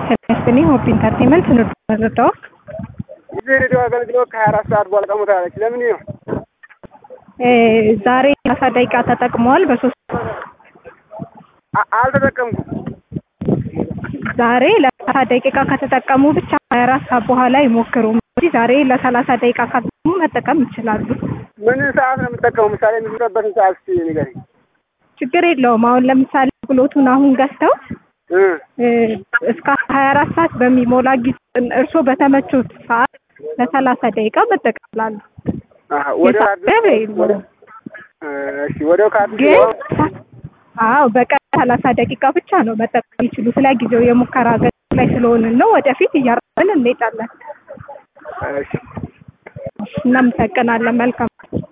ስኒ ሆፕ ኢንተርቴንመንት ንዱ መረዳው እዚህ ሬዲዮ አገልግሎት ከሀያ አራት ሰዓት በኋላ ቀሙታለች። ለምን ነው ዛሬ ሰላሳ ደቂቃ ተጠቅመዋል። በሶስት አ- አልተጠቀምኩም። ዛሬ ለሰላሳ ደቂቃ ከተጠቀሙ ብቻ ሀያ አራት ሰዓት በኋላ ይሞክሩ እንጂ ዛሬ ለሰላሳ ደቂቃ ከተጠቀሙ መጠቀም ይችላሉ። ምን ሰዓት ነው የምጠቀመው? ምሳሌ የምትበትን ሰዓት እስኪ ንገረኝ። ችግር የለውም። አሁን ለምሳሌ አገልግሎቱን አሁን ገዝተው እ እ፣ እስከ ሀያ አራት ሰዓት በሚሞላ ጊዜ እርስዎ በተመቹት ሰዓት ለሰላሳ ደቂቃ መጠቀም ይችላሉ። አሀ፣ ወደ የሰዓት ገደብ የለውም። ወደ እ፣ እሺ ወዲያው ካርድ ግን አዎ በቀን ሰላሳ ደቂቃ ብቻ ነው መጠቀም የሚችሉ። ስለ ጊዜው የሙከራ አገልግሎት ላይ ስለሆንን ነው። ወደፊት እያረምን እንሄዳለን። እሺ እናመሰግናለን። መልካም